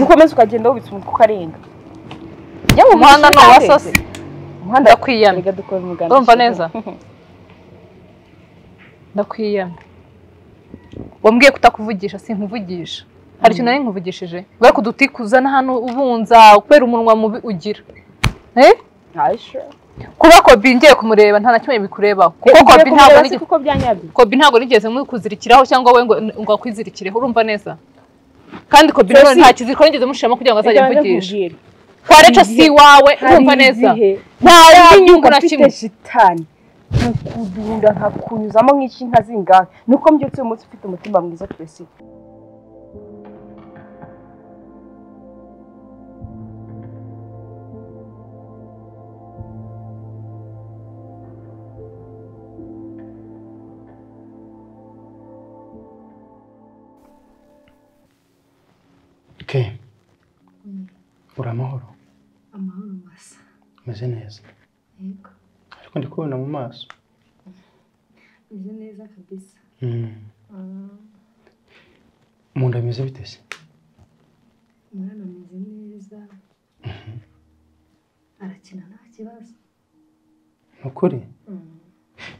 ukomeze ukagenda wubitse umutwe ukarenga Ujya mu umuhanda ni muhanda uwa urenze. sosi umuhanda ndakwiyamye reka dukore umuganda urumva neza ndakwiyamye wambwiye kutakuvugisha sinkuvugisha hari ikintu nari nkuvugishije kubera ko uduti kuzana hano ubunza kubera umunwa mubi ugira Eh? kuba kobi ngiye kumureba nta na kimwe bikurebaho kuko kobi ntabwo ari kuko byanyabye kobi ntabwo nigeze mukuzirikiraho cyangwa we ngo ngo akwizirikireho urumva neza kandi kobi Sosi. nanone nta kiziriko nigeze mushiramo kugira ngo azajye Reka banze amvugisha nkubwire. kwareca si iwawe Hari urumva neza igihe nta nta yindi nyungu nyungu na kimwe mfite shitani nkukudunda nkakunyuzamo nk'iki inka zingahe nuko mbyutse uyu munsi ufite umutima mwiza twese ke uri amahoro amahoro masa umeze neza yego ariko ndi kubona mu maso meze neza kabisa Mm. Ah, mu nda bimeze bite se umwana ameze neza arakina nta kibazo ni ukuri Mm,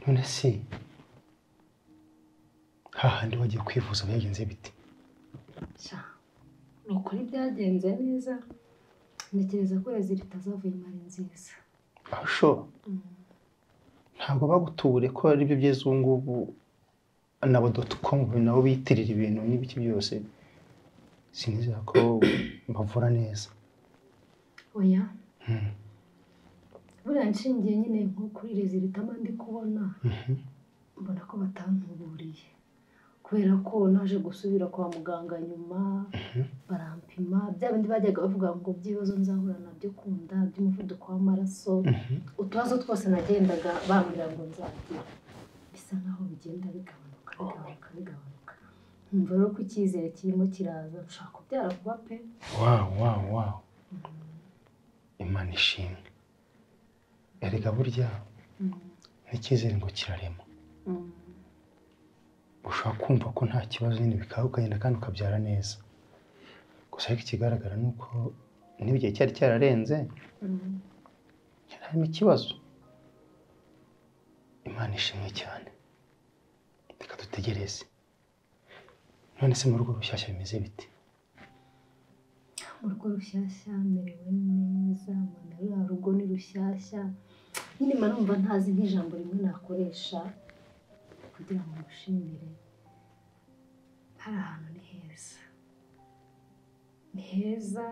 none si hahandi wagiye kwivuza byagenze bite sha ni ukuri byagenze neza ntekereza ko rezi ritazavuyemo ari nziza asho Mm, ntabwo bagutubure ko ari byo byeze ubu ngubu nabo doti komu nabo biyitirira ibintu n'ibiki byose sinizera ko bavura neza oya Mm. buriya nshingiye nyine nko kuri rezi ritama ndi kubona Mhm. mbona ko batantuburiye kubera ko naje gusubira kwa muganga nyuma barampima bya bindi bajyaga bavuga ngo by'ibibazo nzahura nabyo kunda by'umuvuduko w'amaraso Mhm. utubazo twose nagendaga bambwira ngo nzagira bisa nkaho bigenda bigabanuka bigabanuka bigabanuka nkumva rero ko icyizere kirimo kiraza nshaka kubyara kuba pe wawu wawu wawu imana ishimwe erega burya n'icyizere ngo kirarema ushobora kumva ko nta kibazo nyine bikaba ukagenda kandi ukabyara neza gusa ariko ikigaragara ni uko niba igihe cyari cyararenze cyari harimo ikibazo imana ishimwe cyane reka dutegereze none se mu rugo rushyashya bimeze bite mu rugo rushyashya merewe neza mbona ruriya rugo ni rushyashya nyine mba numva ntazi nk'ijambo rimwe nakoresha kugira ngo mushimire hari ahantu ni heza ni heza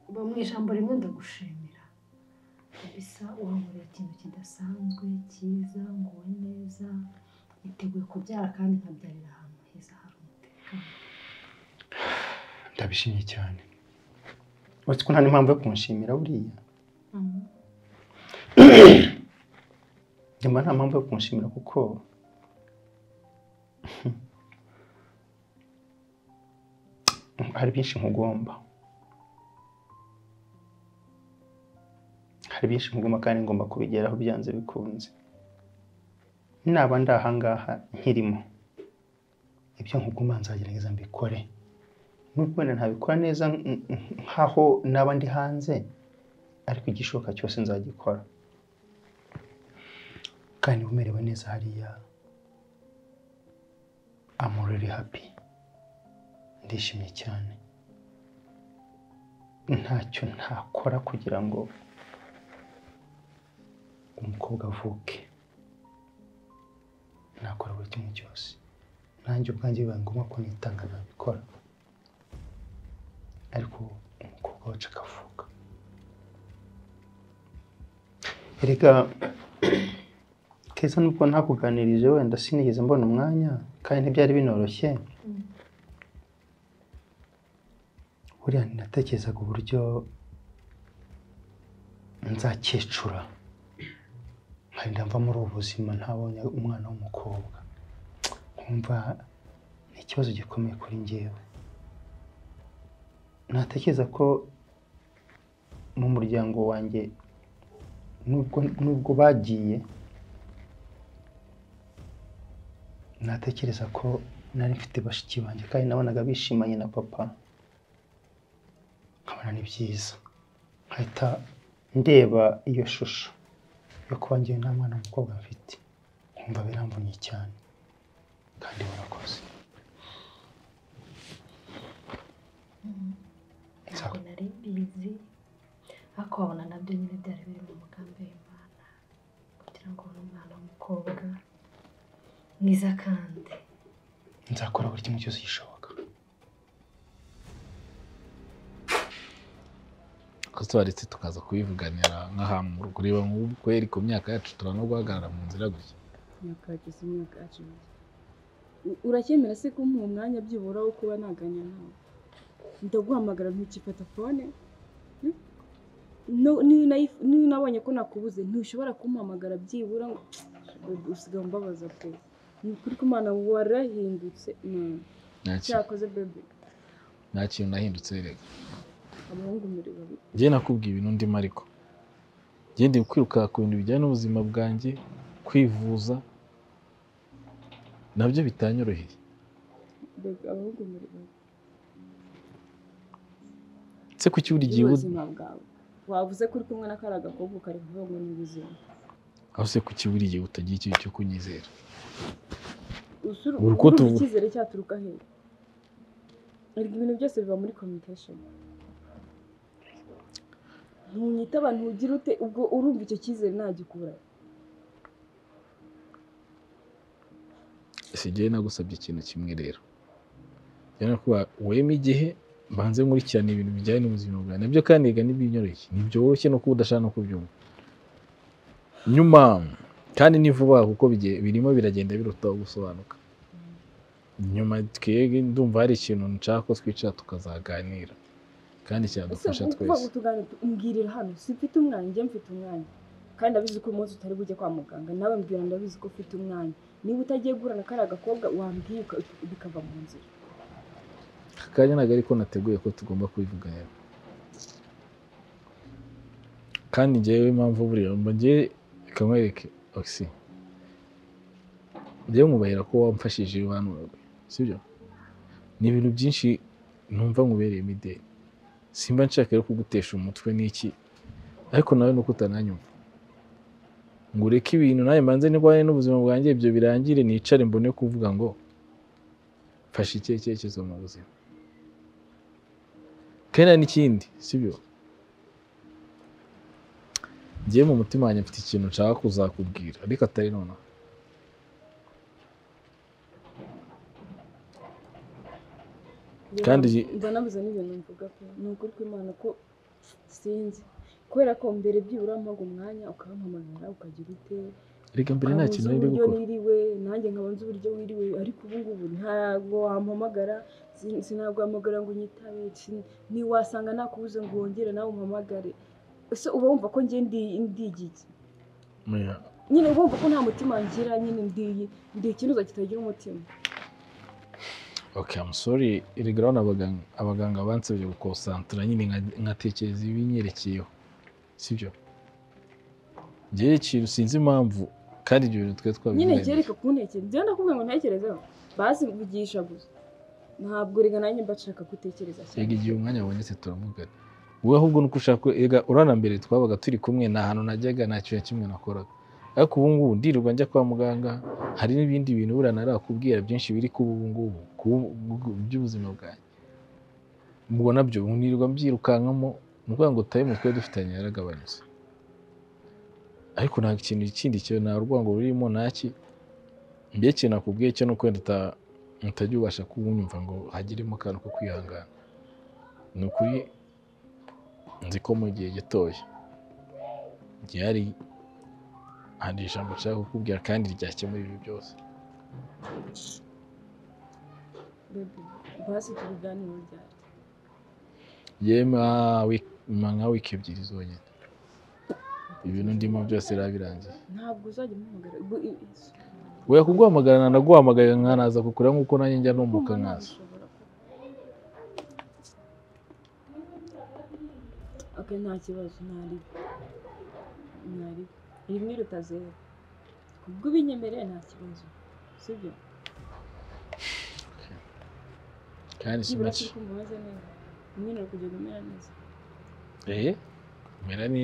uba mu ijambo rimwe ndagushimira bisa uhankurira ikintu kidasanzwe cyiza nguwe neza niteguye kubyara kandi nkabyarira ahantu heza hari umutekano ndabishimye cyane uretse ko nta n'impamvu yo kunshimira buriya nyuma nta mpamvu yo kunshimira kuko hari byinshi nkugomba hari byinshi nkugomba kandi ngomba kubigeraho byanze bikunze naba ndi ahangaha nkirimo ibyo nkuguma nzagerageza mbikore nubwo wenda ntabikora neza nk- nk- nk'aho naba ndi hanze ariko igishoboka cyose nzagikora kandi niba umerewe neza hariya amuriri happy ndishimye cyane ntacyo ntakora kugira ngo umukobwa avuke nakora buri kimwe cyose nanjye ubwanjye bibaye ngombwa ko nitanga nabikora ariko umukobwa wacu akavuka erega keza nubwo ntakuganirije wenda sinigeze mbona umwanya kandi ntibyari binoroshye buriya natekerezaga uburyo nzakecura nkagenda mva muri ubu buzima ntabonye umwana w'umukobwa nkumva ni ikibazo gikomeye kuri njyewe natekereza ko mu muryango wanjye nubwo nubwo bagiye natekereza ko nari mfite bashiki banjye kandi nabonaga bishimanye na papa kubona ni byiza nkahita ndeba iyo shusho yo kuba ngewe nta mwana w'umukobwa mfite nkumva biramvunye cyane kandi warakoze ntabwo nari mbizi ariko wabona nabyo nyine byari biri mu mugambi w'imana kugira ngo ubone umwana w'umukobwa mwiza kandi nzakora buri kimwe cyose gishoboka twarize tukaza kubivuganira nk'ahantu mu rugo ureba nk'ubu kweri ku myaka yacu turabona guhagarara mu nzira gutya nyakageze imyaka acibye uracyemera se kumpa uwo mwanya byibura wo kuba naganya nawe ndaguhamagara ntukifata fone hmm? No- niyo nayi- niyo nabonye ko nakubuze ntushobora kumuhamagara byibura ngo Baby, usigaye umbabaza pe ni ukuri ko umwana warahindutse Mm. nta ki- cyakoze bebe nta kintu nahindutse rega abahungu muri babi njye nakubwiye ibintu ndimo ariko njye ndi kwiruka ku bintu bijyanye n'ubuzima bwanjye kwivuza nabyo bitanyoroheye bebe abahungu muri babi se kuki buri gihe ubu- ubuzima bwawe wavuze ko uri kumwe na kariya gakobwa ukari kuvuga ngo ni ubuzima aho se kuki buri gihe utagira ikintu cyo kunyizera Usuru- Buri uko urumva tuvu- icyizere cyaturuka hehe erega ibintu byose biba muri communication ntunyitaba ntugire ute ubwo urumva icyo cyizere ntagikura si njyewe nagusabye ikintu kimwe rero njyewe nakuba wema igihe mbanze nkurikirane ibintu bijyanye n'ubuzima bwawe nabyo kandi rega ntibinyoroshye ntibyoroshye no kuba udashaka no kubyumva nyuma kandi ni vuba kuko bigiye- birimo biragenda biruta gusobanuka nyuma twebwe ndumva hari ikintu nshaka ko twicara tukazaganira kandi ese cyadufasha ukuvuga twese ngo tuganire mbwirira hano si mfite umwanya njye mfite umwanya kandi ndabizi ko uyu munsi utari bujye kwa muganga nawe mbwira ndabizi ko ufite umwanya niba utagiye guhura na kariya gakobwa wambwiye uka- bikava mu nzira akanya ntabwo ariko nateguye ko tugomba kubivuganira kandi njyewe impamvu buriya mba njyewe reka nkwereke oxy njyewe nkubarira ko wamfashije banuraga sibyo ni ibintu byinshi numva nkubereyemo ideni simba nshaka rero kugutesha umutwe n'iki ariko nawe nuko utananyumva ngo ureke ibintu nawe mbanze ndwane n'ubuzima bwanjye ibyo birangire nicare mbone kuvuga ngo mfashe ikihe cyerekezo mu buzima kandi hari n'ikindi sibyo ngiye mu mutima wanjye mfite ikintu nshaka kuzakubwira ariko atari nonaha Kandi- mba nabuze n'ibintu mvuga pe ni ukuri kw'imana ko sinzi kubera ko mbere byibura mpaga umwanya ukampamagara ukagira ute reka mbere nta kintu nzi nari uburyo gukora niriwe nanjye nkaba nzi uburyo wiriwe ariko ubu ngubu ntabwo wampamagara sin- sinaguhamagara ngo unyitabe sin- ntiwasanga nakubuze ngo wongere nawe umpamagare ese uba wumva ko njye ndi ndigiki Oya, nyine uba wumva ko nta mutima ngira nyine ndiyi ndi ikinuza kitagira umutima okay I'm sorry reka urabona abaganga abaganga bansabye gukonsantara nyine nka- nkatekereza ibinyerekeyeho sibyo njyewe ikintu sinzi impamvu kandi ibyo bintu twari nyine twabivugaga ngereka kuntekera njyewe ndakubwira ngo ntekerezeho bazivugisha gusa ntabwo rega nanjye mba nshaka gutekereza reka cyane igihe umwanya wabonetse turamugana wowe ahubwo nuko ushaka ko- erega urana mbere twabaga turi kumwe nta hantu najyaga nta kintu na kimwe nakoraga ariko ubu ngubu ndirirwa njya kwa muganga hari n'ibindi bintu buriya narakubwira byinshi biri kuba ubu ngubu ku- ku- by'ubuzima bwanjye ubwo nabyo nirirwa mbyirukankamo ni ukuvuga ngo tayimu twari dufitanye yaragabanutse ariko nta kintu kindi cyo nta urwango rurimo ntaki mbere ikintu nakubwiye cyo ni uko nta- utajya ubasha kuwunyumva ngo hagiremo akantu ko kwihangana ni ukuri nzi ko mu gihe gitoya gihari hari ijambo nshaka kukubwira kandi ryakemura ibi byose Baby, basi tubiganire ryari yema wi- ma nka wiki ebyiri zonyine ibintu ndimo byose biba birangiye ntabwo uzajya umuhamagara ubwo i- i- weya kuguhamagarana naguhamagaye nkanaza kukura nk'uko nanjye njya numbuka kumva nkaza ntabishobora ok nta kibazo ntari ntari rimwe riruta zeru ubwo ubinyemereye nta kibazo sibyo kandi nibura sinaki turi kumva umeze neza umwene uri kugenda umera neza ehe mera ni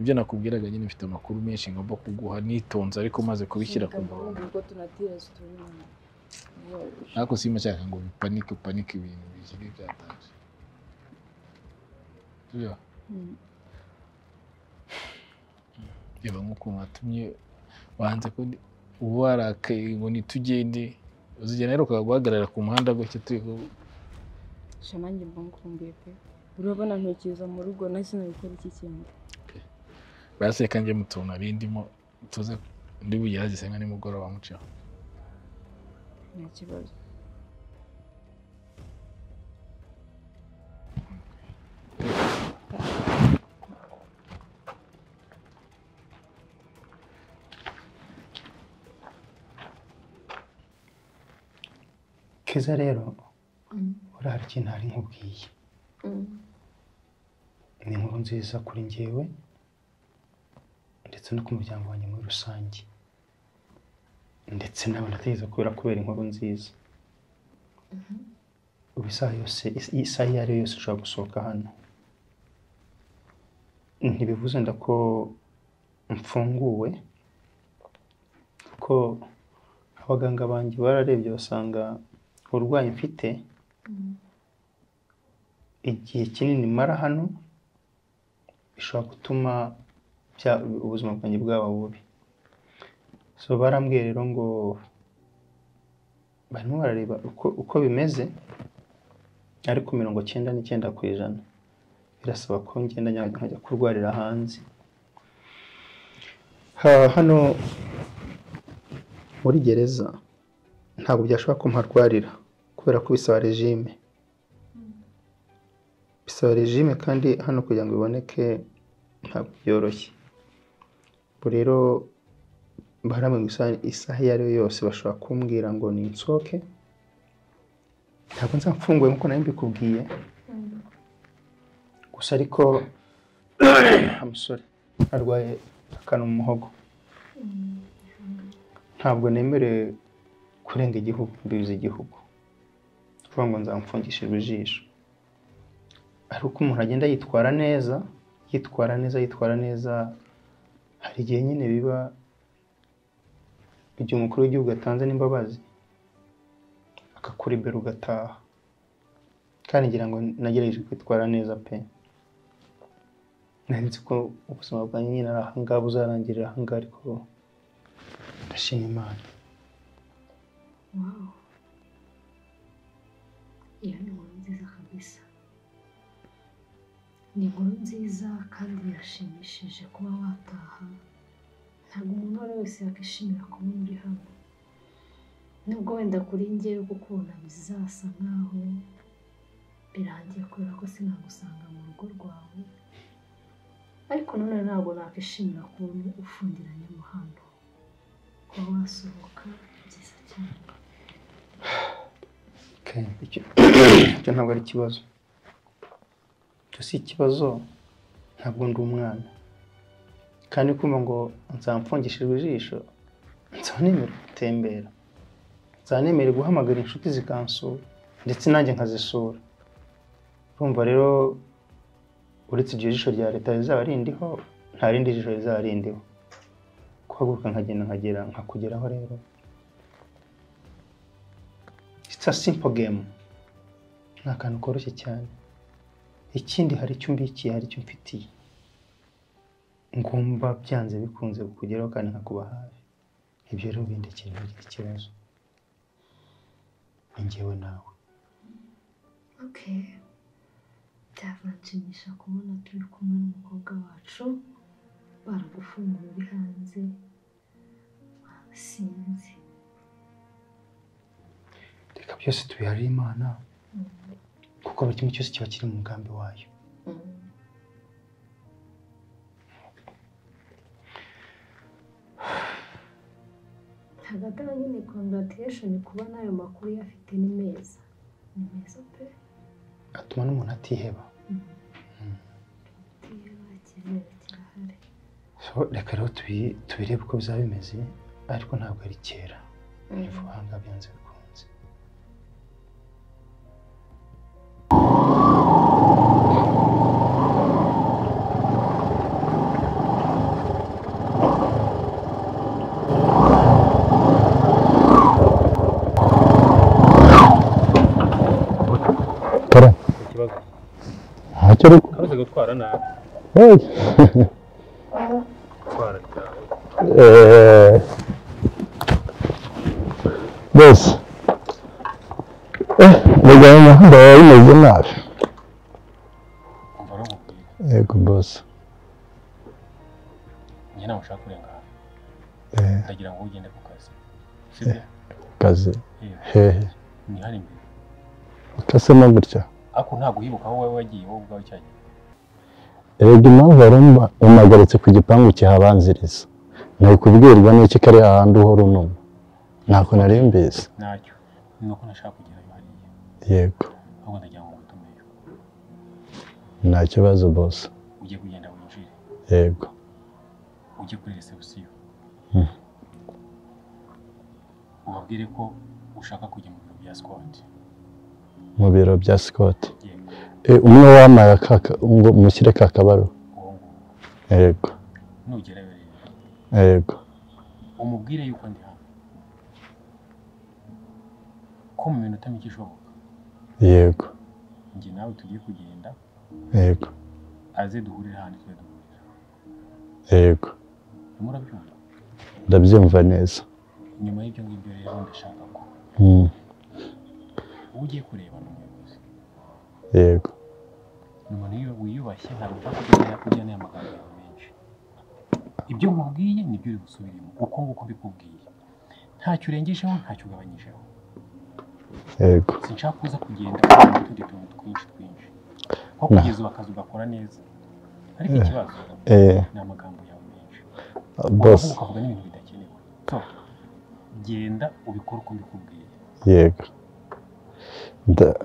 ibyo nakubwiraga nyine mfite amakuru menshi ngomba kuguha nitonze ariko maze kubishyira ku murongo ubwo tunatira situringi ariko simashaka ngo bipanike upanike ibintu bikiri byataje Byo. reba nk'ukuntu watumye wanze ko ndi- uba warakaye ngo ntitugende uzigenda rero guhagarara ku muhanda gutya turi ku shanange mbangukumbuye pe urabona ntekereza mu rugo nahise nabikora iki kintu baseka njye mu tuntu abindimo tuze ndi bugerageze nka nimugoroba muceho nta kibazo keza rero Mm. uriya hari ikintu hari nkubwiye Mm. ni inkuru nziza kuri njyewe ndetse no ku muryango wanjye muri rusange ndetse nawe ndatekereza ko birakubera inkuru nziza ubu isaha yose isaha iyo ari yo yose ushobora gusohoka hano ntibivuze nda ko mfunguwe kuko abaganga banjye bararebye basanga uburwayi mfite igihe kinini mara hano bishobora gutuma bya- ubuzima bwanjye bwaba bubi so barambwiye rero ngo barimo barareba uko, uko bimeze ariko mirongo cyenda n'icyenda ku ijana birasaba ko ngenda njya- nkajya kurwarira hanze ha, hano muri gereza ntabwo byashoboka ko mparwarira kubera ko bisaba regime bisaba regime kandi hano kugira ngo iboneke ntabwo byoroshye ubu rero baramwe isaha isaha iyo ari yo yose bashobora kumbwira ngo ni nsohoke ntabwo nza mfunguye nk'uko nari mbikubwiye gusa ariko umusore arwaye akana mu muhogo ntabwo nemerewe kurenga igihugu imbibi z'igihugu ni ukuvuga ngo nzamfungishijwe ijisho ari uko umuntu agenda yitwara neza yitwara neza yitwara neza hari igihe nyine biba igihe umukuru w'igihugu atanze n'imbabazi akakuri imbere ugataha kandi ngira ngo nagerageje kwitwara neza pe nari nzi ko ubuzima bwanjye nyine ari ahangaha buzarangirira ahangaha ariko ndashima imana Wow. Iyo ni inkuru nziza kabisa. Ni inkuru nziza kandi birashimishije kuba wataha. Ntabwo umuntu uwo ari we wese yakwishimira kuba uri hano. Nubwo wenda kuri njyewe gukunda bizasa nkaho birangiye kubera ko sinagusanga mu rugo rwawe. Ariko nanone ntabwo nakwishimira kuba ufungiranye mo hano. Kuba wasohoka byiza cyane. Okay, icyo icyo ntabwo ari ikibazo icyo si ikibazo ntabwo ndi umwana kandi kumva ngo nzamfungishijwe ijisho nzanemere gutembera nzanemere guhamagara inshuti zikansura ndetse nanjye nkazisura urumva rero uretse iryo jisho rya leta rizaba rindiho nta rindi jisho rizaba rindiho guhaguruka nkagenda nkagera nkakugeraho rero It's a simple game. Ni akantu koroshye cyane. Ikindi hari icyo umbikiye, hari icyo mfitiye. Ngomba byanze bikunze kukugeraho kandi nkakuba hafi. Ibyo rero bindi kintu bigira ikibazo. Ni njyewe nawe. Okay. Byaranshimisha kubona turi kumwe n'umukobwa wacu, baragufunguye uri hanze, sinzi. Reka byose tubiharire Imana. Kuko buri kimwe cyose kiba kiri mu mugambi wayo. Hagati aho nyine congratulation kuba n'ayo makuru uyafite ni meza. Ni meza pe. Atuma n'umuntu atiheba. Iyo bakenera kirahari. So, reka rero tubi- tubirebe uko bizaba bimeze ariko ntabwo ari kera. Ni vuba aha ngaha byanze bikunze. kibazo ntacyo ariko uretse gutwara nabi Hey! gutwara cyane Eh, mbese mbega mu muhanda waba bimeze nabi umva uramubwira yego bose njye ntabwo ushaka kurengana ndagira ngo ugende ku kazi sibyo kazi Yewe, hehe ni hano imbere utasema gutya ariko ntabwo uhibuka aho wowe wagiye wowe ubwawe cyagiye erega impamvu wari umba- umpagaritse ku gipangu kihabanziriza ni ukubwirwa n'iki kari hahandi uhora unuma ntako nari mbizi ntacyo ni uko nashaka kugerayo hariya yego ahubwo ndagira ngo ngutumeyo nta kibazo bose ujye kugenda winjire yego ujye kuri resebusiyo Mhm. ubabwire ko ushaka kujya mu biro bya sikwati mu biro bya sikoti e, yego umwe wampaye akaka ngo mushyire ka kabaruwa uwo nguwo yego nugerayo rero yego umubwire yuko ndi hano ko mu minota mike ishoboka yego njye nawe tugiye kugenda yego aze duhurire ahantu twe duhurira yego urimo urabyumva ndabyumva neza nyuma y'ibyo ngibyo rero ndashaka ko Mm, uwo ugiye kurebana umuyobozi yego ni umuntu wiyu- wiyubashye ntabwo ushaka kujya kurya n'aya magambo yawe menshi ibyo nkubwiye nibyo uri busubiremo uko nguko mbikubwiye ntacyo urengejeho ntacyo ugabanyijeho yego sinshaka kuza kugenda ukora utundi tuntu twinshi twinshi nko Nah. kugeza ubu akazi ugakora neza ariko Eh. ikibazo eh, ni amagambo yawe menshi boss Ukavuga ukavuga n'ibintu bidakenewe so genda ubikore uko mbikubwiye yego Nda-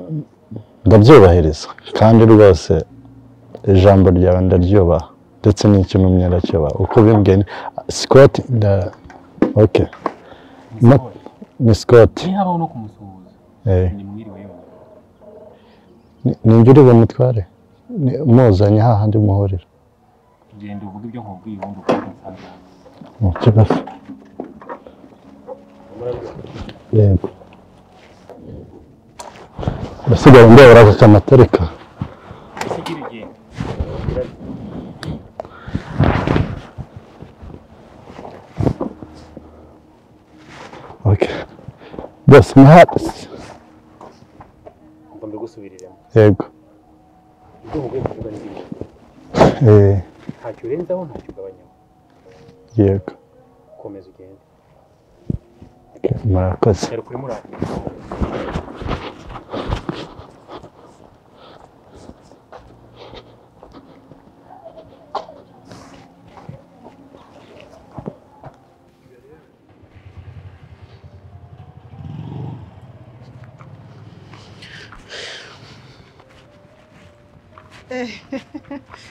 ndabyubahiriza kandi rwose ijambo ryawe ndaryubaha ndetse n'icyo numye ndacyubaha uko bimbwiye ni- Scott nda ok Ma- Nsohoye. ni Scott nihabaho no kumusuhuza eh, ni mwiriwe yonyine ni- ninjye uri bumutware Ni- muzanye hahandi muhurira genda uvuge ibyo nkubwiye ubundi ukora insanga mu kibazo yego usigaye ndebera aka kamatarika ese gira igenda ok bose mwahasi ngo mbigusubiriremo yego ibyo nkubwiye kuvuga ni bimwe eh, ntacyo urenzaho ntacyo ugabanyaho yego komeza ugende murakoze yari kuri murandasi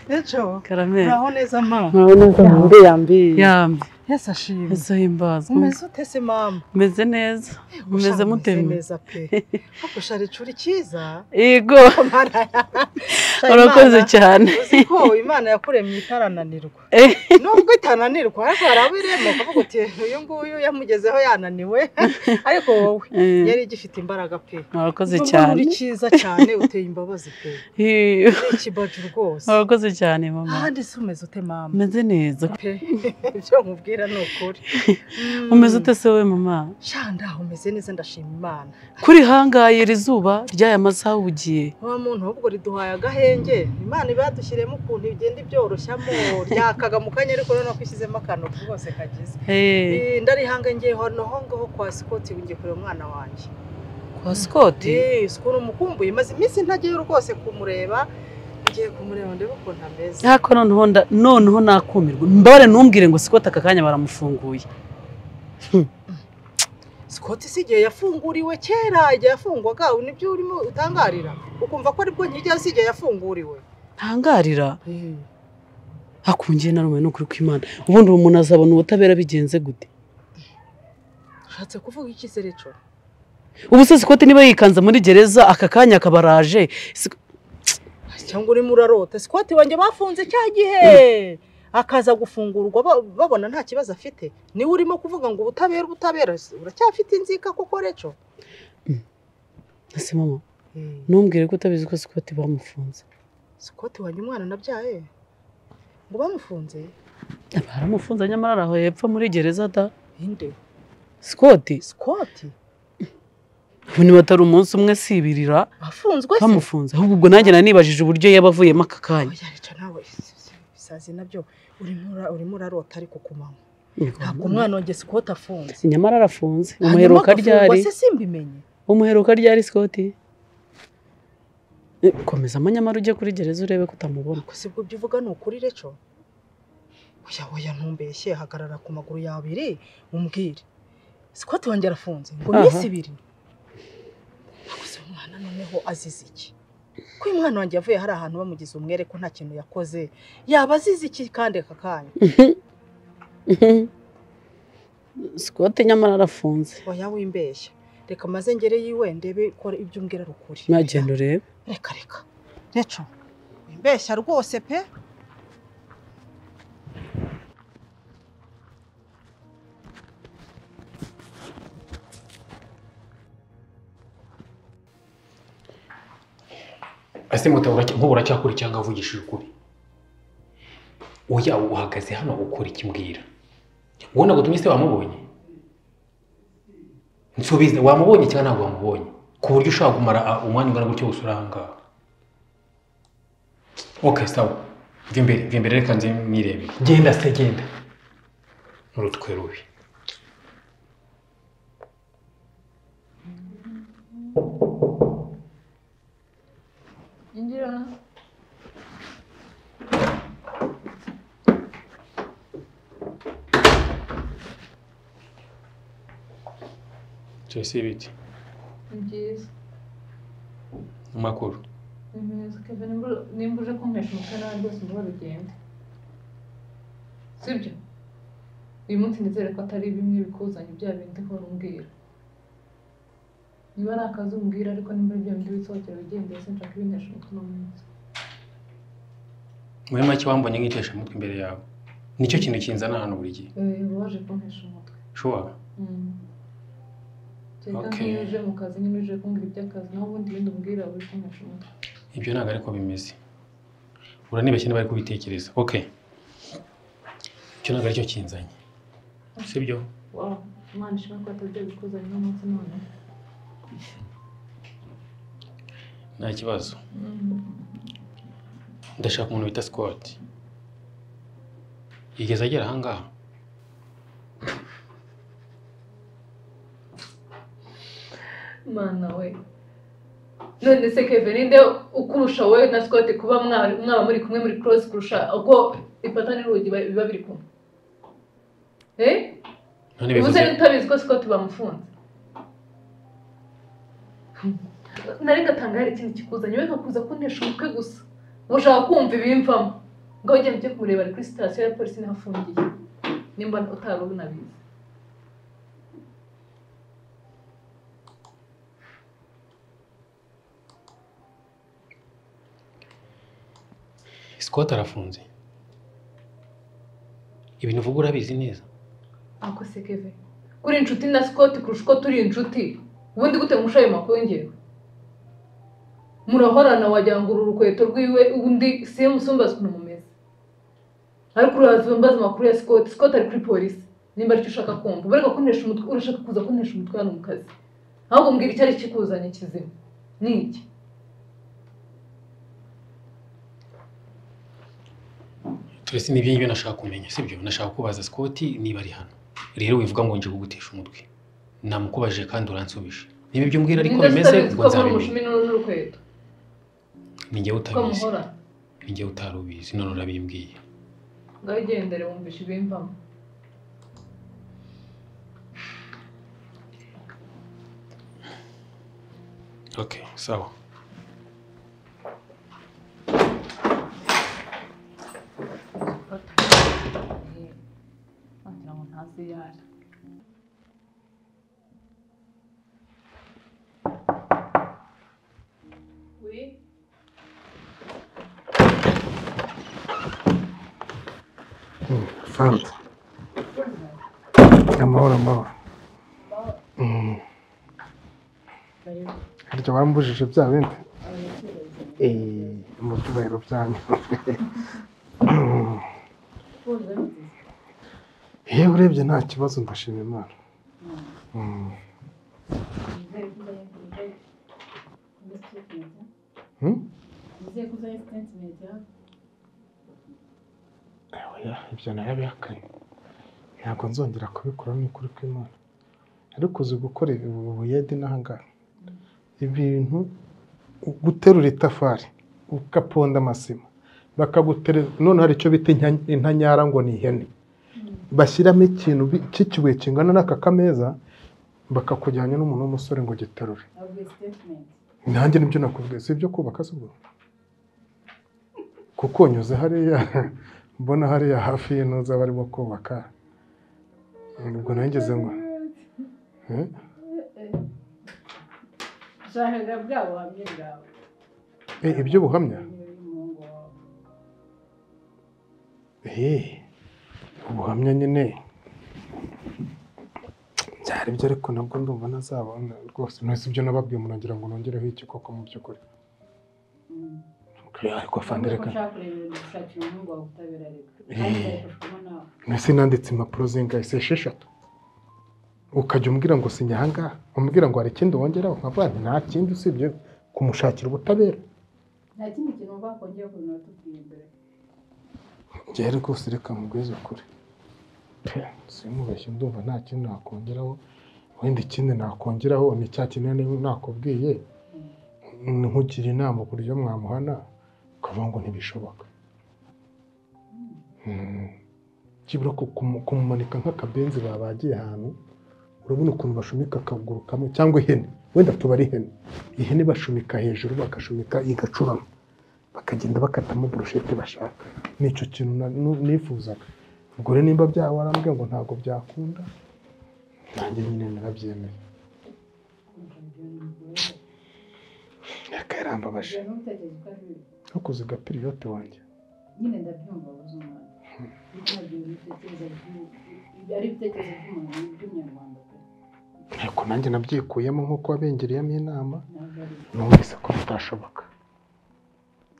ejo Karameli uraho neza mama nkawe neza hanze yambi yambi ese ashimwe ese himbazwa umeze ute se mama umeze neza umeze Usha, mute umeze neza pe ariko ushara icuri cyiza yego Imana Sha, urakoze Imana- cyane uzi ko imana yakuremye itarananirwa Eh. nubwo itananirwa ariko hari abo iremba ukavuga uti uyu nguyu yamugezeho yananiwe ariko wowe Eh, yari igifite imbaraga pe urakoze Urumva cyane uri cyiza cyane uteye imbabazi pe Eh, uri ikibaji rwose urakoze cyane mama ahandi se umeze ute mama umeze neza pe ibyo nkubwira ni ukuri umeze Mm. ute se we mama shanda umeze neza ndashima imana kuri hangaye iri zuba ry'aya masaha ugiye wa muntu ahubwo riduhaye agahenge imana ibadushyiremo ukuntu igenda ibyoroshyamo ryakaga mu kanya ariko noneho ko ishyizemo akantu rwose kagize Eh, Eh, ndarihanga ngiye hano ho ngaho kwa sikoti ngiye kureba umwana wanjye kwa sikoti Eh, sikoti umukumbuye maze iminsi ntagiye rwose kumureba ngiye kumureba ndebe ukuntu ameze ariko noneho nda- noneho nakumirwa mbabare ntumbwire ngo sikoti aka kanya baramufunguye sikoti si igihe yafunguriwe kera igihe yafungwaga ubu nibyo urimo utangarira ukumva ko aribwo nkigera si igihe yafunguriwe ntangarira hakungiye narume n'ukuri kw'imana ubundi uwo muntu azabona ubutabera bigenze gute ushatse kuvuga iki se reco ubu se sikoti niba yikanze muri gereza aka kanya akaba araje Sik- cyangwa urimo urarota sikoti wanjye bafunze cya gihe akaza gufungurwa ba- babona nta kibazo afite niwe urimo kuvuga ngo ubutabera ubutabera uracyafite inzika koko reco ese mama ntumbwire ko utabizi ko sikoti bamufunze sikoti wanjye umwana nabyaye ngo bamufunze baramufunze nyamara ari aho hepfo muri gereza da inde sikoti sikoti ubu nibatari umunsi umwe sibiririra afunzwe se bamufunze ahubwo ubwo nanjye nanibajije uburyo yaba avuyemo aka kanya Oya, nawe isazi nabyo urimo ura- urimo urarota ariko ku manywa ntabwo umwana wanjye sikoti afunze nyamara arafunze Hanyuma umuheruka agafungwa ryari se simbimenye umuheruka ryari sikoti Eh, komezamo nyamara ujye kuri gereza urebe ko utamubona gusa ibyo byo uvuga ni ukuri reco oya oya ntumbeshye hagarara ku maguru yawe abiri umbwire sikoti wanjye arafunze ngo Aha. iminsi ibiri gusa umwana noneho azize iki ko uyu mwana wanjye yavuye hari ahantu bamugize umwere ko nta kintu yakoze yaba azize iki kandi aka kanya sikoti nyamara arafunze oya wimbeshya reka maze ngere yiwe ndebe ko ibyo umbwira ari ukuri nagenda urebe reka reka reco wimbeshya rwose pe ese nk'ubu uracyakora cyangwa avugishije ukuri oya uhagaze hano ukora ikimbwira wowe ntabwo utumye se wamubonye nsubiza wamubonye cyangwa ntabwo wamubonye ku buryo ushobora kumara ah, umwanya ungana gutyo gusa uri ahangaha ok sawa mva imbere mva imbere reka nze nirebere genda se genda n'urutwe rubi Injira. cyose ibiti Ni byiza. amakuru Ni byiza. Kevin, nimba- nimba uje kumpesha umutwe nawe rwose uba rugende sibyo uyu munsi nizere ko atari bimwe bikuzanye bya bindi uhora umbwira niba ari akazi umbwira ariko nimba ari bya bindi wisohokera wigendeye sinshaka ibintesha umutwe uno munsi muri make wambonye nk'itesha umutwe imbere yawe nicyo kintu kinzana hano buri gihe Eh, uba waje kumpesha umutwe ushobora Mm. kereka Okay. nk'iyo uje mu kazi nyine uje kumbwira iby'akazi naho ubundi ibindi umbwira uri kumpesha umutwe ibyo ntabwo ariko bimeze uranibeshya niba bari kubitekereza ok icyo ntabwo aricyo kinzanye sibyo wow imana ishimwe ko atajya bikuzanye uno munsi none nta kibazo Mm. ndashaka umuntu bita sikoti yigeze agera ahangaha mana we none se keve ninde ukurusha wowe na scott kuba mwa- mwaba muri kumwe muri cross kurusha uko ifata n'urugi ba- biba biri kumwe eh none ubuze bivuze utabizi ko scott bamufunze nari gatanga hari ikindi kikuzanye we kakuza kuntesha umutwe gusa ushaka kumva ibimvamo ngo ugenda ujye kumureba ari kuri sitasiyo ya polisi niho afungiye nimba utari unabizi sikoti arafunze ibintu uvuga urabizi neza ako se keve kuri inshuti na scott kurusha uko turi inshuti ubundi gute nkurusha ayo makuru ngewe murahorana wagira ngo uru rukweto rwiwe undi siye musumba ukuntu mumeze ariko uraza mbaza amakuru ya scott scott ari kuri polisi nimba aricyo ushaka kumva uba ariko kuntesha umutwe urashaka kuza kuntesha umutwe hano mu kazi ahubwo mbwira icyari kikuzanye kizima ni iki turetse n'ibyo ngibyo nashaka kumenya sibyo nashaka kubaza sikoti niba ari hano rero wivuga ngo nje kugutesha umutwe namukubajije kandi uransubije niba ibyo umbwira ariko Ninde se bimeze utabizi ubwo ko muri nzabimenya umushumi n'uru n'urukweto ni njyewe ko utabizi muhorana ni njyewe utari ubizi none urabimbwiye ngaho ugendere wumvisha ibimvamo ok sawa wagira ngo ntazi iyo ari fanta amahoro amahoro Mm. hari burya wambujije bya bindi mu byubahiro byanyu iyo urebye nta kibazo ndashima imana Mm. Hmm? oya ibyo narabihakanye ntabwo nzongera kubikora ni ukuri kw'imana ariko uzi gukora ibi ubu buyede n'ahangaha ibintu guterura itafari ugaponda amasima bakaguterera none hari icyo bita inta- intanyara ngo ni ihene bashyiramo ikintu bi- cy'ikibuye kingana n'aka kameza bakakujyana n'umuntu w'umusore ngo giterure nanjye nibyo nakubwiye si ibyo kubaka si ubwo kuko nyuze hariya mbona hariya hafi y'intuza barimo kubaka ubwo nangeze ngo Eh? nshaka bwa buhamya bwawe Eh, ibyo buhamya Eh, ubuhamya nyine byari byo ariko nabwo ndumva nazabona rwose ntuzi ibyo nababwiye murangira ngo nongereho iki koko mu by'ukuri Oya, ariko fandi Urabona ko reka nshaka kurebera gushakira umuhungu wawe ubutabera reka Eh. kandi nzabifashwamo nawe nasi nanditse impapuro zingahe se esheshatu ukajya umbwira ngo sinya aha ngaha umbwira ngo hari ikindi wongeraho nkavuga nti nta kindi usibye kumushakira ubutabera nta kindi kintu wumva wakongera kubona watubwiye mbere njyewe rwose reka mugwize kure simubeshye ndumva nta kintu nakongeraho wenda ikindi nakongeraho ni cya kinini nakubwiye nkugira inama uburyo mwamuhana ukavuga ngo ntibishoboka Mm. kibura ku- kumu- kumumanika nk'akabenzi babagiye ahantu urabona ukuntu bashumika akaguru kamwe cyangwa ihene wenda tuba ari ihene ihene bashumika hejuru bakashumika igacurama bakagenda bakatamo burushete bashaka nicyo kintu na- nu- nifuzaga ubwo rero nimba byaba warambwiye ngo ntabwo byakunda nanjye nyine narabyemeye yakarambabaje Ibyo ntutekereze ko ari bibi ariko uziga piriyote wanjye nyine ndabyumva wabuze umwana ariko ntabwo ibyo bitekereza by'u- ibyo ari ibitekerezo by'umuntu ni iby'umunyarwanda pe ariko nanjye nabyikuyemo nk'uko wabengereyemo inama ntabwo ari bibi numvise ko bitashoboka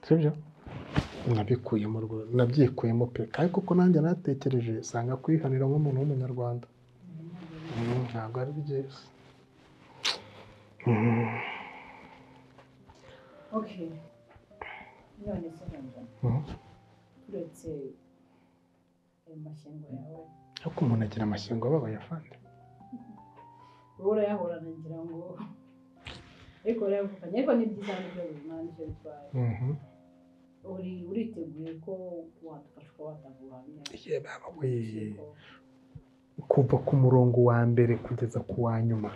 sibyo nabikuyemo rwo- nabyikuyemo pe kandi kuko nanjye natekereje sanga kwihanira nk'umuntu w'umunyarwanda Mm, ntabwo ari byiza Mm. okay none se nkumva Mhm. uretse ayo mashyingo yawe ariko umuntu agira amashyengo ababaye afande wowe urayahorana ngira ngo ariko urayavukanye ariko ni byiza n'ibyo buzima n'ibyo bitwaye Mhm. uri uriteguye ko wadufasha uko watanga ubuhamya Wee. kuva ku murongo wa mbere kugeza ku wa nyuma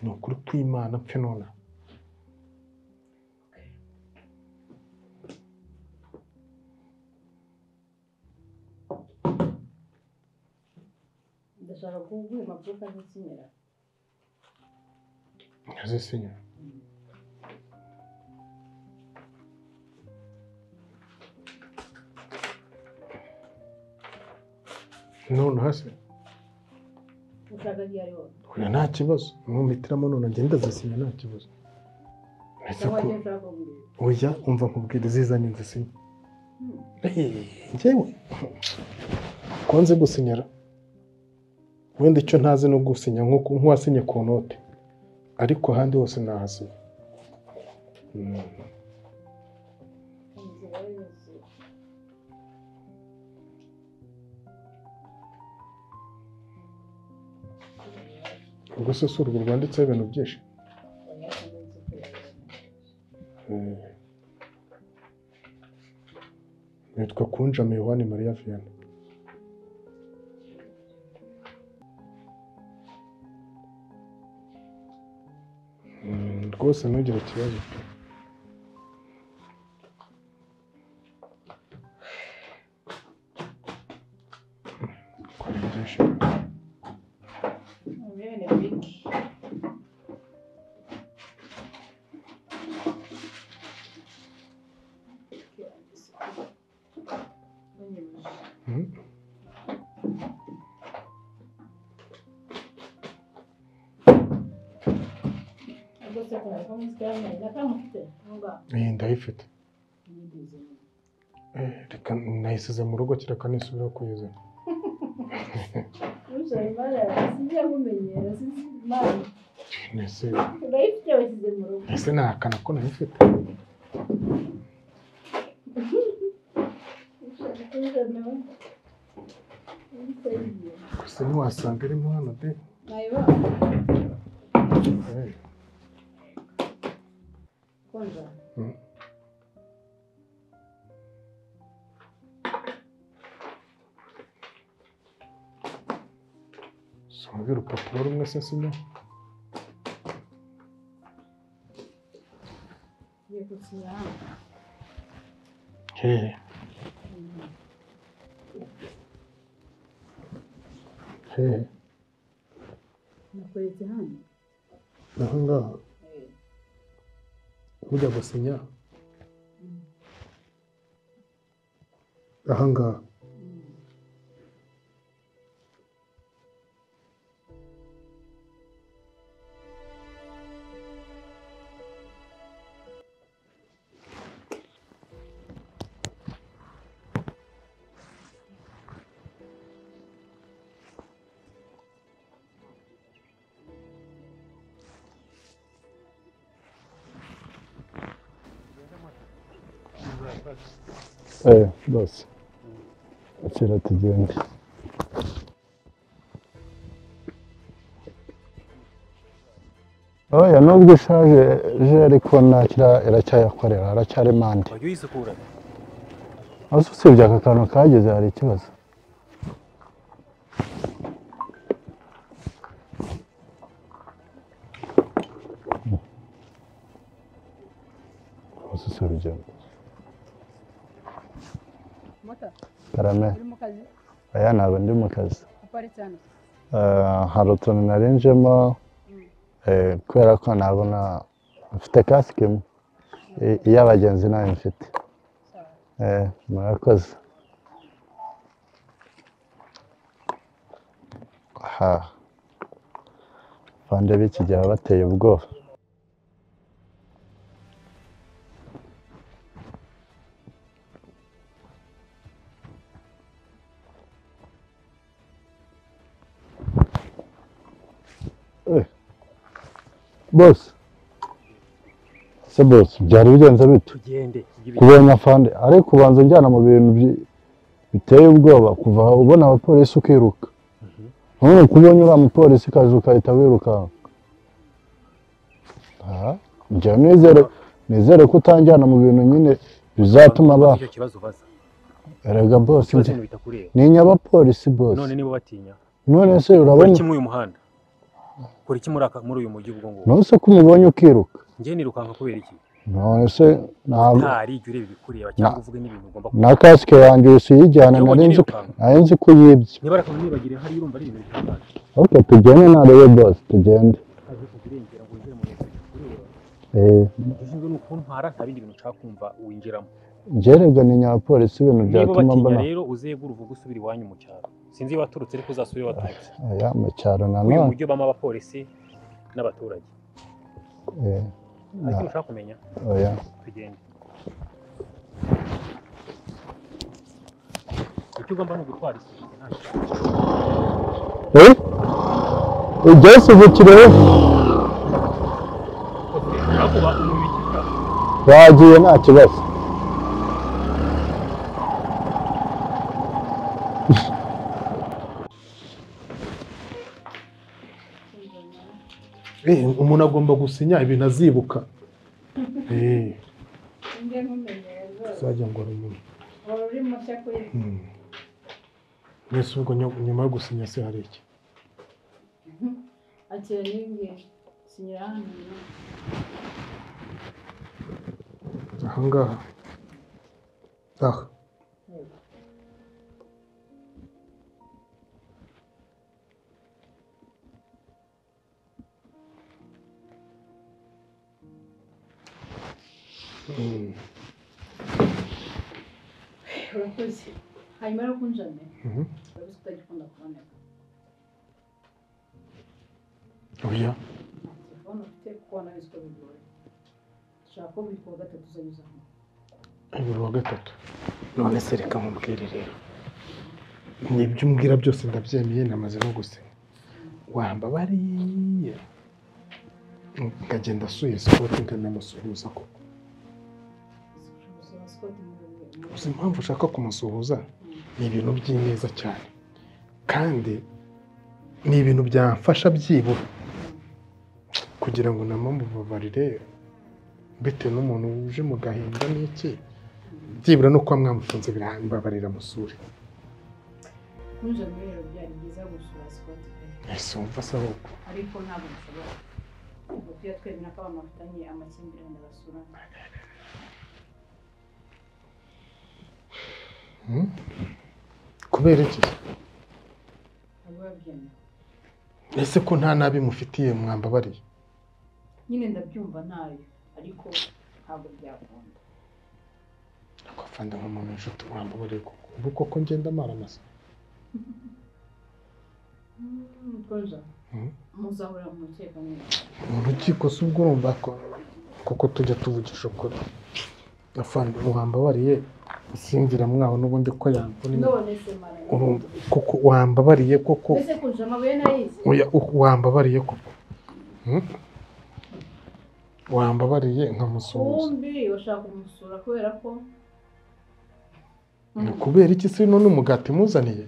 ni ukuri kw'imana mfe nona ndashaka kuguha impapuro ukazikinira ntazisinya nonaha se ushaka aho ari hose oya nta kibazo nkumitiramo none ngenda zisinya nta kibazo uretse cyangwa ko icyo ushaka oya kumbwira umva nkubwira izizanye nzisinya Eh, njyewe ko nzi gusinyara wenda icyo ntazi no gusinya nk'uko nk'uwasinye ku note ariko ahandi hose nahasinya Mm. inzira yose ubwo se si urwo rwanditseho ibintu byinshi wayakomeza kuyabona Eh. nitwa kunjama yohani mariya vianney Mm, rwose ntugire ikibazo kora byinshi Mwene Vicky Mhm. rwose ko iyi ndayifite Eh, reka nayisize mu rugo kereka nisubira kuyizana ese ese nahakana ko nayifite gusa ntiwasanga irimo hano de Eh, mm. sinumva urupapuro rumwe se sino hehe hehe nakweretse hano naho ngaho ujya gusinya aha ngaha eh rwose kera tugende oya nubwo ishaje je ariko nakira iracyayakorera aracyari mande wajya uyisukura aho usibye aka kantu kageze hari ikibazo Rwose si urugendo mota karame uri mu kazi aya ntabwo ndi mu kazi aparitse hano Eh, hari utuntu narenjemo eh, kubera ko nabona mfite kasike imwe I- iy'abagenzi nayo mfite Eh, murakoze ha bande b'iki gihe baba bateye ubwoba Eh, bose se bose byari bigenze bite tugende kubonye afande ariko ubanza unjyana mu bintu bi- biteye ubwoba kuva aho ubona abapolisi ukiruka none kubonye uriya mupolisi kazi ukahita wirukanka aha njya nizere nizere ko utanjyana mu bintu nyine bizatuma ba icyo kibazo ubaza erega bose ikibazo ibintu bitakureba ni inyabapolisi bose none niba batinya none se kora urabona iki muri uyu muhanda kora iki muri aka muri uyu mujyi ubwo ngubu none se ko umubonye ukiruka njye nirukanka kubera iki none se ntabwo ntari jya ureba ibikureba cyangwa uvuge n'ibintu ugomba na kasike yanjye usiyijyana Iyo nari ubonye nzi nirukanka. nari nzi ko yibye niba ari akantu nibagire hari urumva ari ibintu bitangaje oke tugende ntarebe bose tugende aje kuzirengera ngo winjire mu bintu bikureba Eh, gishinzwe ni ukuntwara nta bindi bintu ushaka kumva winjiramo njyerega ni nyapolisi ibintu niba byatuma batinya mbona rero uzegure uvuge usubira iwanyu mu cyaro sinzi iyo waturutse ariko uzasubire iyo waturutse aya mu cyaro muri uyu nanone mujyi ubamo abapolisi n'abaturage Eh, hari na- ikintu ushaka kumenya oya tugende icyo ugomba ni ugutwara isuku nta Eh? ibyasubikire kuba umubiki bagiye nta kibazo Eh, umuntu agomba gusinya ibintu azibuka Eh, njye ntumenyere rwose uzajya ngo rumwe wari uri mushya kuri mwese ubwo nyo- nyuma yo gusinya se hari iki akira n'ibingibi sinyira hano aha ngaha aha Mm. urakoze hanyuma rero kunjane Mhm. urabizi ko utagikunda kuboneka oya telefone ufite kuko wanabizi ko bigoye ushaka ko buri kuwa gatatu uzajya uza hano buri wa gatatu none se reka nkubwire rero ni ibyo umbwira byose ndabyemeye namaze no gusinya wamba bariya nkagenda asuye sikoti nkanamusuhuza ko gusa sikoti muri uzi impamvu ushaka kumusuhuza ni ibintu by'ineza cyane kandi ni ibintu byamfasha byibura kugira ngo namubabarire bitewe n'umuntu uje mu gahinda n'iki byibura no kuba mwamufunze birambabarira musure nijoro rero byari byiza gusura sikoti ese wumva se ahubwo ariko ntabwo bishobora kuko iyo twemera ko abantu bafitanye amakimbirane basura Hmm? kubera iki ntabwo biba byemewe ese ko nta nabi mufitiye mwambabariye nyine ndabyumva ntayo ariko ntabwo byakunda afanda nk'umuntu inshuti mwambabariye koko ubu koko ngenda amara amasa mutoza muzahora mu rukiko neza mu rukiko si ubwo urumva ko kuko tujya tuvugisha ukuri afande wambabariye usinzira mwaho n'ubundi ko yamvuna none se mara urumva kuko wambabariye koko ese kurusha amabuye nayizi oya u- wambabariye koko Hmm? wambabariye nkamusuhuza bombi bashaka kumusura kubera ko Ni kubera iki se none umugati muzaniye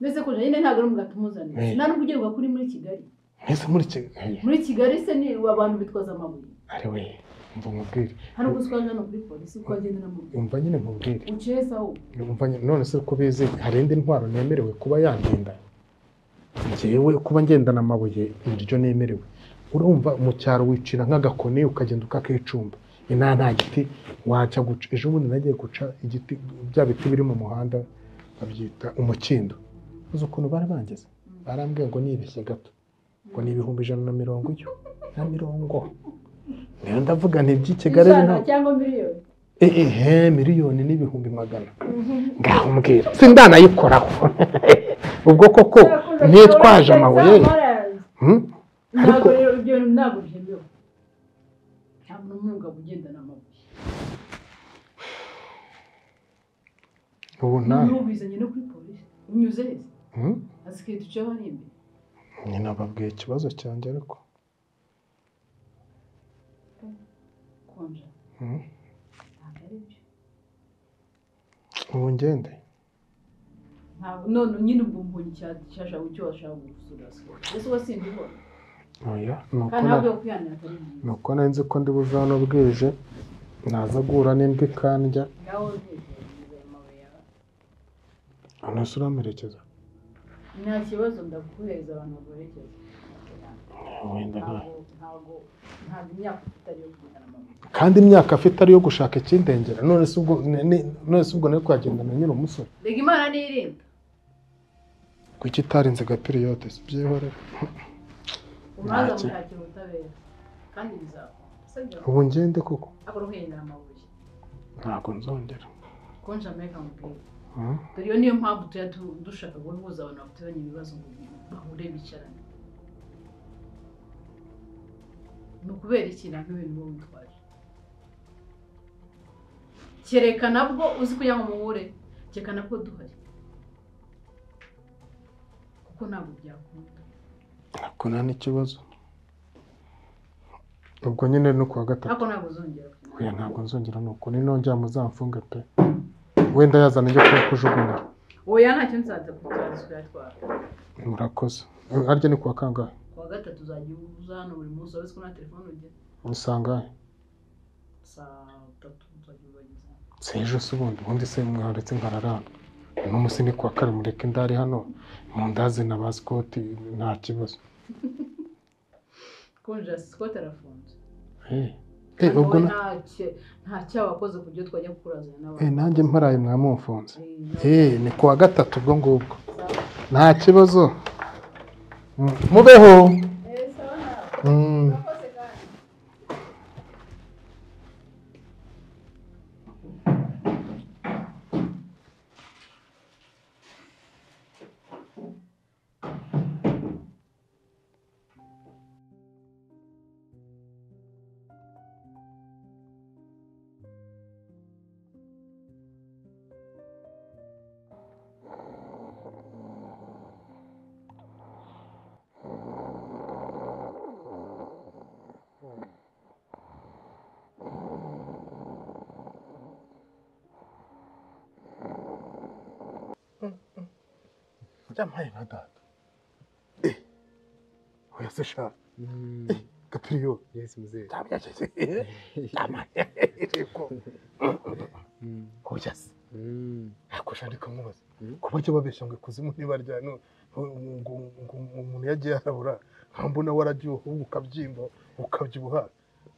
mbese kurusha nyine ntabwo ari umugati umuzaniye Eh. nta n'ubwo ugiye kuri muri kigali mwese muri kigali muri kigali se ni abantu bitwaza amabuye ari we mva nkubwire hari ubwo uswaje hano kuri polisi uko wagendera mu rugo umva nyine nkubwire uciye se ahubwo Umva nyine none se ko bizi hari indi ntwaro nemerewe kuba yandinda njyewe kuba ngendana amabuye niryo nemerewe urumva mu cyaro wicira nk'agakoni ukagenda ukakicumba inaha nta giti wajya guca ejo bundi nagiye guca igiti bya biti biri mu muhanda babyita umukindo uzi ukuntu bari bangize barambwiye ngo nibeshye gato ngo ni ibihumbi ijana na mirongo iyo na mirongo rero ndavuga nti iby'i Kigali Ijana nta- cyangwa miliyoni Eh, eh, he miliyoni n'ibihumbi magana ngaho mbwira sindanayikoraho ubwo koko ntitwaje amabuye Hmm? ntabwo rero ibyo bintu ntabwo byemewe nta muntu n'umugabo ugendana amabuye ubu nta noneho ubizanye no kuri polisi unyuze heza Hmm? asigaye duceho hano imbere nyina babwiye ikibazo cyanjye ariko konja Hmm? ntabwo ari byo ubu ngende ntabwo none nyine ubwo mbonye icyashaka icyo washaka gusura sikoro ese uba simbibona oya ni uko kandi na- ntabwo yakwihanira atari byiza ni uko nari nzi ko ndi buve hano bwije naza guhura n'imbwa ikandya ngaho ntekereza ayo mabuye yawe unese uramerekeza nta kibazo ndaguhereza abantu baguherekeza wenda nta ntabwo ntabwo ntabwo imyaka ufite ariyo kugendana amabuye kandi imyaka afite ari iyo gushaka ikindengera none se ubwo ni- ni- none se ubwo nari kwagendana nyine umusore rega imana niyirinda kuki itarinze gapiriyote si byihorere umwanza Ntacyo. mushakira ubutabera kandi bizakora Sabyo. ubu ngende koko akora uhendera amabuye ntabwo nzongera konja meka mubwira Hmm? dore iyo niyo mpamvu tujya tu- dushaka guhuza abantu bafitanye ibibazo ngo bahure bicarane ni ukubera iki nabyo ibintu biba witwaje kereka nabwo uzi kugira ngo muhure kereka nabwo duhari kuko ntabwo byakunda ntabwo nta n'ikibazo ubwo nyine ni kuwa gatatu ariko ntabwo uzongera oya ntabwo nzongera ni uko ninongera muzamfunge pe wenda yazana ajya kuba kujugunya oya ntacyo nsanze kugira kuyatwara murakoze harya ni kuwa kangahe kuwa gatatu uzajya uza hano buri munsi urabona ko nta telefone ugira usangahe saa tatu uzajya ubageza si ejo se ubundi ubundi se mwaretse nkararana uno munsi ni kuwa kane mureke ndari hano mundaze na ba sikoti nta kibazo konja sikoti arafunze Eh, eh, Hano ubwo we na- nta cye- nta cyaha wakoze ku byo twajya kukurazana Eh, n'abantu nanjye mparaye mwamumfunze Eh, ni kuwa gatatu ubwo ngubwo nta kibazo Mm, mubeho Mm. yampaye nka data eh oya se sha gapriyo Yes mzee. ndabyakije ndamanye yego oya se ako sha ndiko mubaza kuba cyo babeshya ngo ikuzimu ntibarya no ngo ngo umuntu yagiye yarabura nkambona warajyuho ahubwo ukabyimba ukabyibuha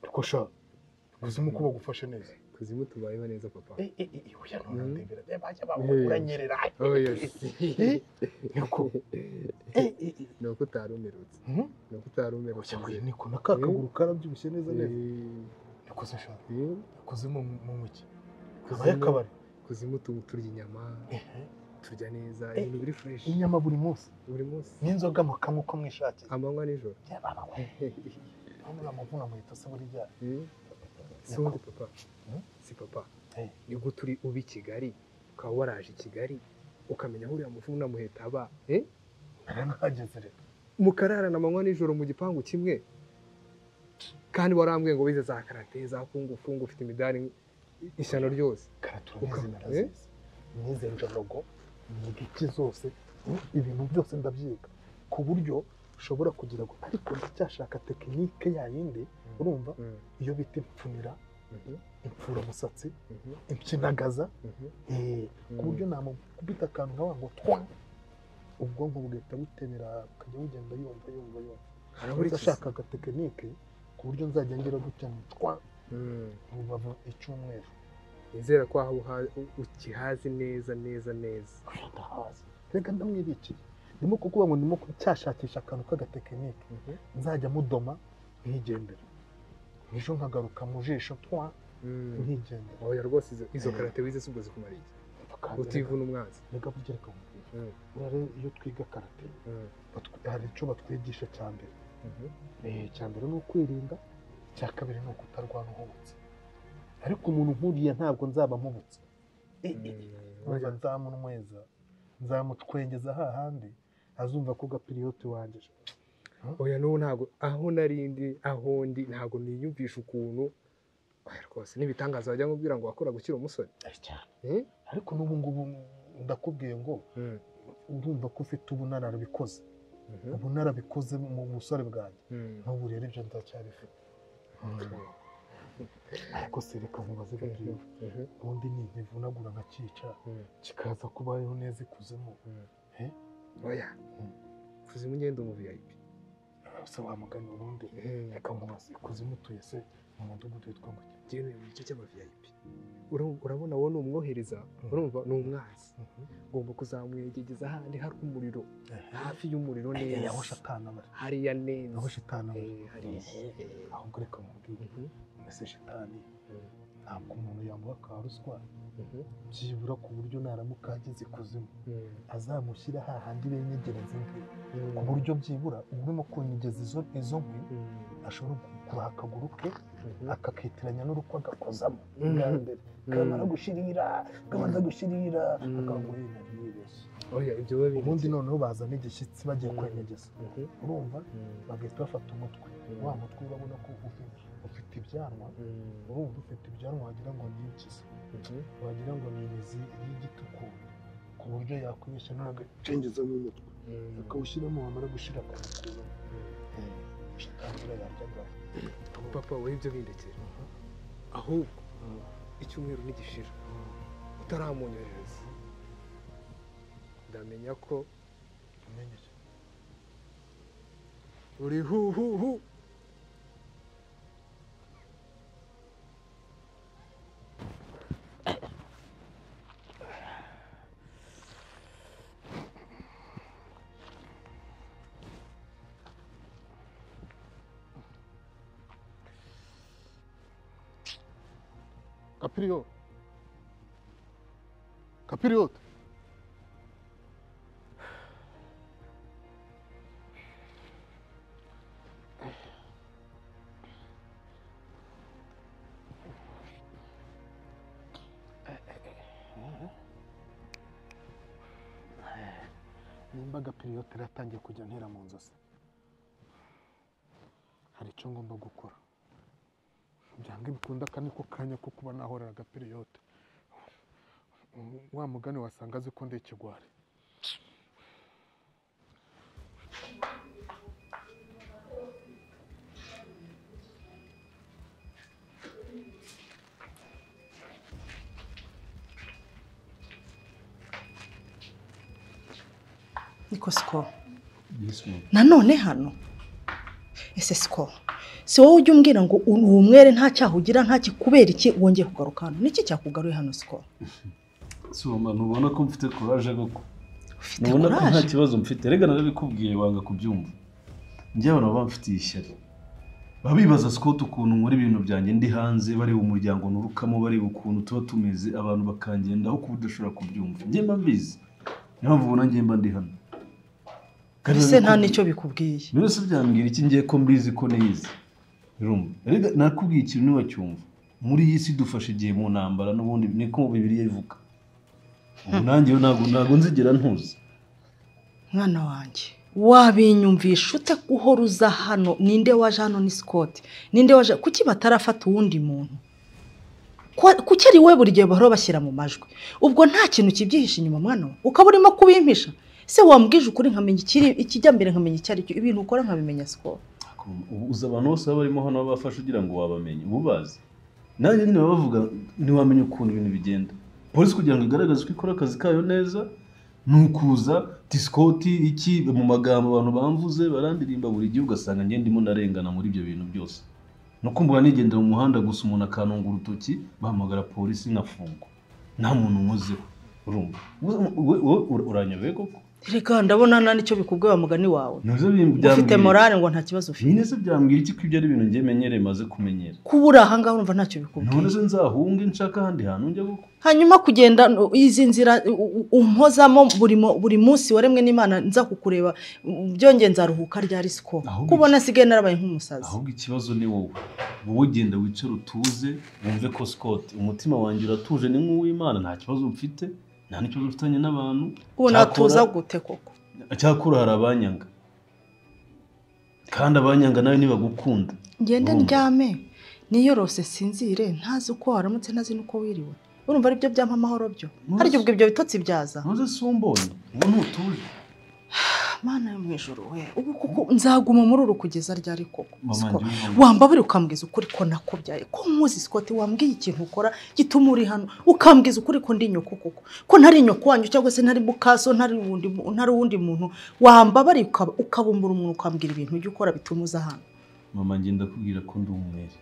ndiko sha ikuzimu kuba gufashe neza Kuzimu tubayeho neza papa. Eh eh eh oya nturandebera bajya bamuguranyerera Oh yes. Yego. Ni uko utari umerutse. Ni uko utari umerutse. Oya niko naka kaguru karabyibushye neza neza nikoze sha kuzimu mu muki kabaye akabari Kuzimu tubu turya inyama. Turya neza. Eh. Ibintu biri fresh. inyama buri munsi Buri munsi. n'inzoga mukanywa uko mwishakiye Amanywa nijoro. ntabwo amavuna muhita se burya Si undi papa. Si papa. Ni uko turi uba i Kigali. Ukaba waraje i Kigali. Ukamenya aho uriya mufu n'amuheta aba. Eh? narahageze rero mukararana amanywa nijoro mu gipangu kimwe kandi warambwiye ngo wize za karate za fungufungu ufite imidari ishyano ryose turabizi narazizi imyizerere logo imigiki zose ibintu byose ndabyiga ku buryo ushobora kugira ngo ariko ndacyashaka tekinike yayindi urumva iyo bita impfunira impfura umusatsi impyinagaza eh, ku buryo namukubita akantu nkaba ngo twa ubwonko bugahita butemera bukajya bugenda yumva yumva yumva buri uretse kizi. ashaka agatekinike ku buryo nzajya ngira gutya ngo twa mu rubavu icyumweru nizera ko aho uha- ukihazi neza neza neza ndahazi reka ndamwirikiye ndimo kukuvuga ngo ndimo cyashakisha akantu k'agatekinike nzajya mudoma nkigendera ejo nkagaruka mu jisho twa nkigendera oya rwose izo- izo karate wize si ubwo zikumara iki utivuna umwanzi reka burya reka nkubwire buriya rero iyo twiga karate batwi- hari icyo batwigisha cya mbere Eh, icya mbere ni ukwirinda icya kabiri ni ukutarwana uhubutse ariko umuntu nkuriya ntabwo nzaba mpubutse urumva nzamunyweza nzamutwengeza hahandi azumva ko gapiriyote wanjye oya n'ubu ntabwo aho nari ndi aho ndi ntabwo niyumvisha ukuntu oya rwose n'ibitangaza wajya nkubwira ngo wakora gukira umusore Eh? ariko n'ubu ngubu ndakubwiye ngo urumva ko ufite ubu narabikoze ubu narabikoze mu busore bwanjye n'ubu rero ibyo ndacyabifite ariko se reka nkubaze gapiriyote ubundi ni ntivunagura nkakica kikaza kubayeho neza ikuzemo Eh? oya kuzimu ugenda mu vip se wamugana ubundi reka nkubaze ikuzimu utuye se mu mudugudu witwa ngo ngewe mu gice cy'ama vip Uru- urabona wowe ni umwohereza urumva ni umwanzi ugomba kuzamwegegeza ahandi hari umuriro hafi y'umuriro Eh, neza aho shatani aba ari. hariya neza aho shatani aba ari. Eh, hariya ahubwo reka mubwire mbese shatani ntabwo umuntu yamuha ka ruswa byibura ku buryo naramuka ageze ikuzimu azamushyira hahandi benyegereza inkwi ku buryo byibura urimo kunyegeza izo izo nkwi ashobora kuguha akaguru ke akakitiranya n'urukwa agakozamo bwa mbere kamara gushirira kabanza gushirira akaguhina yibeshye oya ibyo biba bindi ubundi noneho bazana igishyitsi bagiye kwenyegeza urumva bagahita bafata umutwe wa mutwe urabona ko ufi- ufite ibyanwa urumva ufite ibyanwa wagira ngo ni impyisi wagira ngo ni imizi y'igiti ukuntu ku buryo yakwibeshya n'agacengezamo umutwe akawushyiramo wamara gushira ku mukuru shatangira yaryaga papa wowe ibyo bindekera ahubwo icyumweru nigishira utaramunyohereza ndamenya ko uri huhuhu kapiriyo kapiriyote nimba agapiriyote iratangiye kujya ntera mu nzozi hari icyo ngomba gukora byanga bikunda aka ni ko kanya ko kuba nahorera agapiriyote wa mugani wasanga azi ko ndi ikigwari niko siko yesu nanone hano ese siko si wowe ujya umbwira ngo uri umwere nta cyaha ugira nta kikubera iki wongeye kugaruka hano niki cyakugaruye hano siko soma ntubona ko mfite kuraje koko ufite ntubona ko nta courage? kibazo mfite rega narabikubwiye wanga kubyumva njye abantu baba bamfitiye ishyari baba bibaza sikoti ukuntu nkora ibintu byanjye ndi hanze bareba umuryango nturukamo bareba ukuntu tuba tumeze abantu bakangendaho ku buryo udashobora kubyumva njye mba mbizi niyo mpamvu ubona njye mba ndi hano Kandi mbese nta nabikubwiye. n'icyo bikubwiye byose byambwira iki ngiye ko mbizi ko niyizi Urumva? Erega nakubwiye ikintu ntiwacyumva muri iyi si dufashe igihe mu ntambara n'ubundi niko mu bibiri ivuga ubu nanjye ntabwo ntabwo nzigera ntuzi mwana wanjye wabinyumvisha ute uhora uza hano ninde waje hano ni sikoti ninde waje kuki batarafata uwundi muntu Kwa- kuki ari we buri gihe bahora bashyira mu majwi ubwo nta kintu kibyihishe inyuma mwana we ukaba urimo kubimpisha se wambwije ukuri nkamenya ikiri ikijya mbere nkamenya icyo ari cyo ibintu ukora nkabimenya sikoti ubu uzi abantu bose baba barimo hano babafashe ugira ngo wabamenye uba ubazi nanjye nyine baba bavuga ntiwamenya ukuntu ibintu bigenda polisi kugira ngo igaragaze uko ikora akazi kayo neza ni ukuza disikoti iki mu magambo abantu bamvuze barandirimba buri gihe ugasanga njye ndimo ndarengana muri ibyo bintu byose no kumbura nigendera mu muhanda gusa umuntu akanunga urutoki bahamagara polisi nkafungwa nta muntu nkozeho urumva Wowe- wowe- wowe uranyobeye koko reka ndabona nta n'icyo bikubwiye wa mugani wawe Nabyo byambwira- ufite morale ngo nta kibazo ufite nyine se byambwira iki ko ibyo ari ibintu njye menyereye maze kumenyera kuba uri ahangaha urumva ntacyo bikubwiye none se nzahunge nshaka ahandi hantu njya gukora hanyuma kugenda no- izi nzira u- u- umpozamo buri mo- buri munsi waremwe n'imana nza kukureba mm, byongeye nzaruhuka ryari siko kubona sigaye narabaye nk'umusazi ahubwo ikibazo ni wowe wowe genda wicare utuze wumve ko Scott umutima wanjye uratuje ni nk'uw'imana nta kibazo mfite nta n'ikibazo mfitanye n'abantu ubu natuza gute koko cyakora hari abanyanga kandi abanyanga nawe ntibagukunda ngende Urumva? ndyame niyorose sinzire ntazi uko waramutse ntazi n'uko wiriwe urumva aribyo byampa amahoro byo harya ubwo ibyo bitotsi byaza ntuze si umbonye ubu ntutuje mana yo mu ijoro we ubu kuko nzaguma muri uru kugeza ryari koko Mama, Siko, njye wumva- wambabira ukambwiza ukuri ko nakubyaye ko nkuzi sikoti wambwiye ikintu ukora gituma uri hano ukambwiza ukuri ko ndi nyoko koko ko ntari nyoko wanyu cyangwa se ntari mukaso ntari uwundi mu- ntari uwundi muntu wambabara ukaba- ukabumbura umuntu ukambwira ibintu ujya ukora bituma uza hano mama ngenda kubwira ko ndi umwere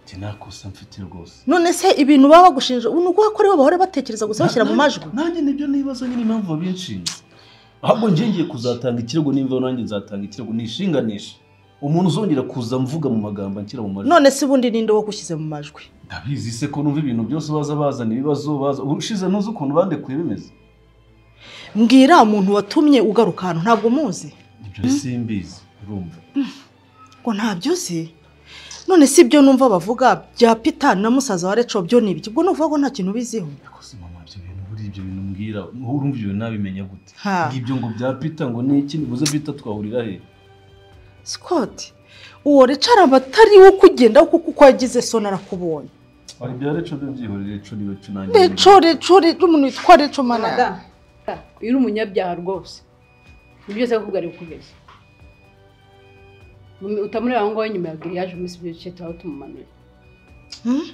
njye nta kosa mfite rwose none se ibintu baba bagushinja ubu ni uko bakora bahora batekereza gusa bashyira mu majwi nanjye nibyo nibaza nyine impamvu babinshinze ahubwo njye ngiye kuzatanga ikirego nimva nanjye nzatanga ikirego nishinganisha umuntu uzongera kuza mvuga mu magambo anshyira mu majwi none se ubundi ninde wagushyize mu majwi ndabizi se ko numva ibintu byose baza bazana ibibazo baza urushize ntuzi ukuntu bandekuye bimeze mbwira umuntu watumye ugaruka hano ntabwo umuzi ibyo simbizi urumva ngo ntabyo uzi none si ibyo numva bavuga bya pita na musaza wa reco byo ni ibiki ubwo nuvuga ko nta kintu ubiziho buri ibyo bintu mbwira urumva ibyo bintu nabimenya gute Ha. ngibyo ngo bya pita ngo ni iki nibuze pita twahurira he scott uwo reco araba atari wo kugendaho kuko uko yagize so narakubonye ari ibya reco byo byihorere reco ni reco nanjye reco reco reco umuntu witwa reco mana Madamu, uyu ni umunyabyaha rwose ni byose akubwira ari kugeza utamureba aho ngaho nyuma ya giriyaje umunsi ibyo duce tuba tumumanuye Hmm?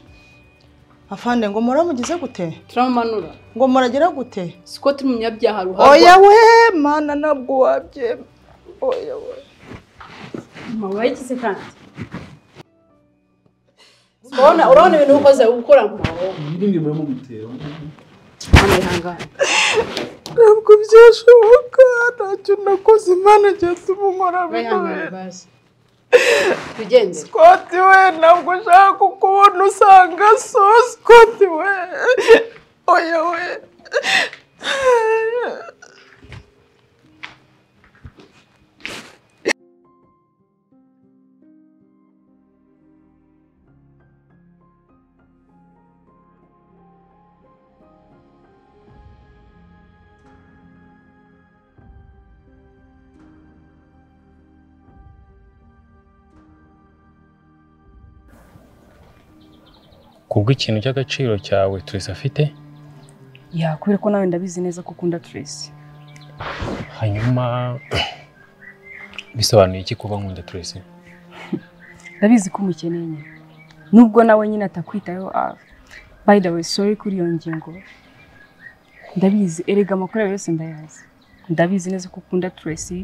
afande ngo muramugize gute turamumanura ngo muragera gute siko turi umunyabyaha ruharwa oya we mana ntabwo wabyemera oya we mama wayigize kandi urabona urabona ibintu ukoze ukora mu maboko n'ibindi murimo gutera hano ihangane ntabwo byashoboka ntacyo nakoze imana cyatuma unkora wihangane bazi tugenze Scott we ntabwo ushaka kukubona usanga so Scott we oya we kubw'ikintu cy'agaciro cyawe twese afite ya kubera ko nawe ndabizi neza ko ukunda Tracy hanyuma bisobanuye iki kuba nkunda turese ndabizi ko umukeneye nyine nubwo nawe nyine atakwitayeho ah, by the way sorry kuri iyo ngingo ndabizi erega amakorewe yose ndayazi ndabizi neza ko ukunda Tracy